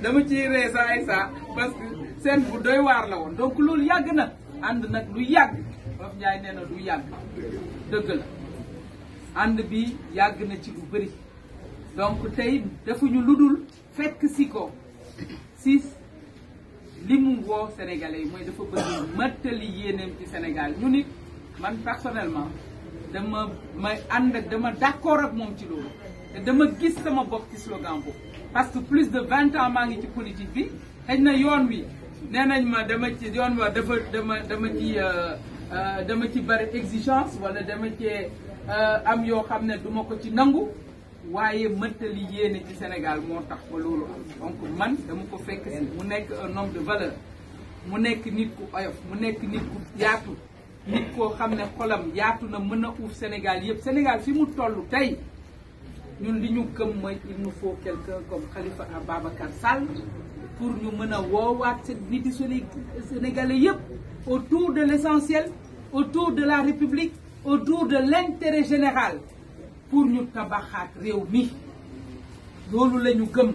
dama ciy ree saa ay saa parce que seen bu doy waar la woon donc loolu yàgg na ànd nag lu yàgg Wolof Njaay nee na lu yàgg dëgg la ànd bi yàgg na ci lu bëri donc tey defuñu lu dul fekk si ko si li mu woo Sénégalais yi mooy dafa bëgg mattali yéeneem ci Sénégal ñu nit man personnellement dama may ànd ak dama d'accord ak moom ci loolu te dama gis sama bopp ci slogan boobu parce que plus de vingt ans maa ngi ci politique bi xëy na yoon wi nee nañ ma dama ci yoon wa dafa dama dama ci dama ci bari exigence wala dama cee am yoo xam ne duma ko ci nangu waaye mëntali yéene ci Sénégal moo tax ba loolu am donc man dama ko fekk si mu nekk un homme de valeur mu nekk nit ku oyof mu nekk nit ku yaatu nit koo xam ne xolam yaatu na mën a uuf Sénégal yëpp Sénégal fi mu toll tey ñun li ñu gëm mooy il nous faut quelqu'un comme Khalifa Ababacar Sall pour ñu mën a woowaat seen nit yi Sénégalais yëpp autour de l'essentiel autour de la République autour de l'intérêt général pour ñu tabaxaat réew mi loolu la ñu gëm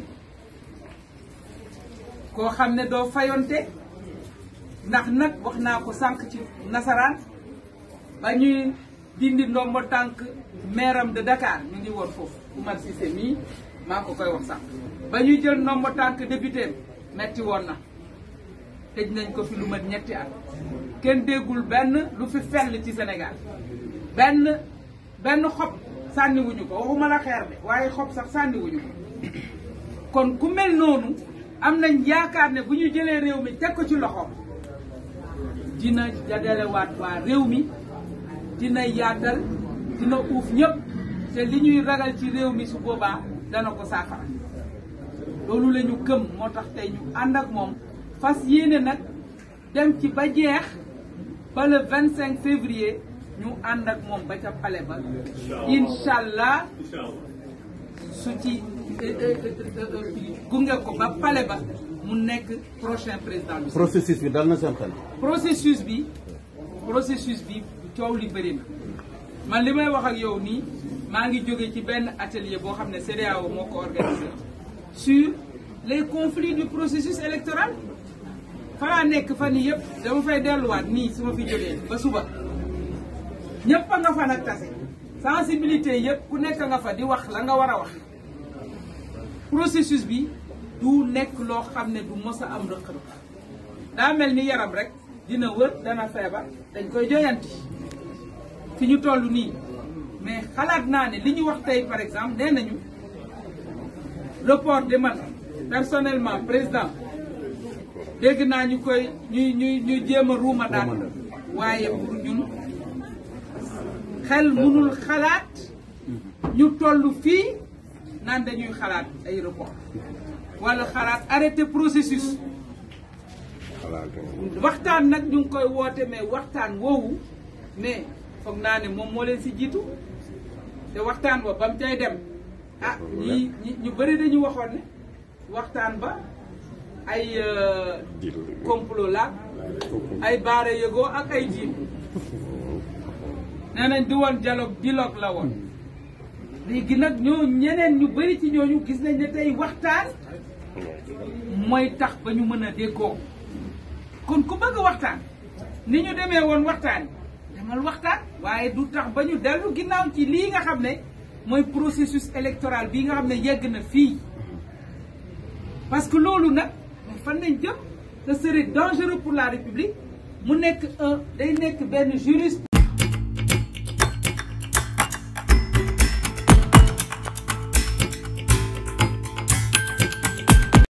koo xam ne doo fayonte ndax nag wax naa ko sànq ci nasaraan ba ñuy dindi ndombo tànk mairam de Dakar ñu ngi woon foofu Oumar Cissé mii maa ngi ko koy wax sànq ba ñuy jël ndombo tànk député metti woon na tëj nañ ko fi lu mat ñetti at kenn déggul benn lu fi fell ci Sénégal benn benn xob sànniwuñu ko waxuma la xeer de waaye xob sax sànniwuñu ko kon ku mel noonu am nañ yaakaar ne bu ñu jëlee réew mi teg ko ci loxoom dina jagalewaat waa réew mi dina yaatal dina uuf ñëpp te li ñuy ragal ci réew mi su boobaa dana ko saafara loolu la ñu gëm moo tax tey ñu ànd ak moom fas yéene nag dem ci ba jeex ba le 25 février ñu ànd ak moom ba ca palais ba incha allah su ci gunge ko ba palais ba mu nekk prochain président du processus bi dal na seen xel. processus bi processus bi coow li bëri na man li may wax ak yow nii maa ngi jóge ci benn atelier boo xam ne CEDEAO moo ko organisé sur les conflits du processus électoral falaa nekk fan yii yëpp dama fay delluwaat nii su ma fi jógee ba suba ñëpp a nga fa nag tase sensibilité yëpp ku nekk nga fa di wax la nga war a wax processus bi du nekk loo xam ne du mos a am rëq-rëq daa mel ni yaram rek dina wër dana feebar dañ koy joyanti fi ñu toll nii mais xalaat naa ne li ñu wax tey par exemple nee nañu report de man personnellement président dégg naa ñu koy ñuy ñuy ñuy jéem a ruuma daan waaye pour ñun xel mënul xalaat ñu toll fii naan dañuy xalaat ay report wala xalaat arrêté processus waxtaan nag ñu ngi koy woote mais waxtaan woowu mais foog naa ne moom moo leen si jiitu te waxtaan ba ba mu cay dem ah ñi ñu bëri dañu waxoon ne waxtaan ba ay complot la ay baare yëgoo ak ay jiit nee nañ di woon dialogue dialogue la woon léegi nag ñoo ñeneen ñu bëri ci ñooñu gis nañ ne tey waxtaan mooy tax ba ñu mën a déggoo kon ku bëgg waxtaan ni ñu demee woon waxtaan demal waxtaan waaye du tax ba ñu dellu ginnaaw ci lii nga xam ne mooy processus électoral bii nga xam ne yegg na fii parce que loolu nag fan nañ jëm ce serait dangereux pour la République mu nekk un day nekk benn juriste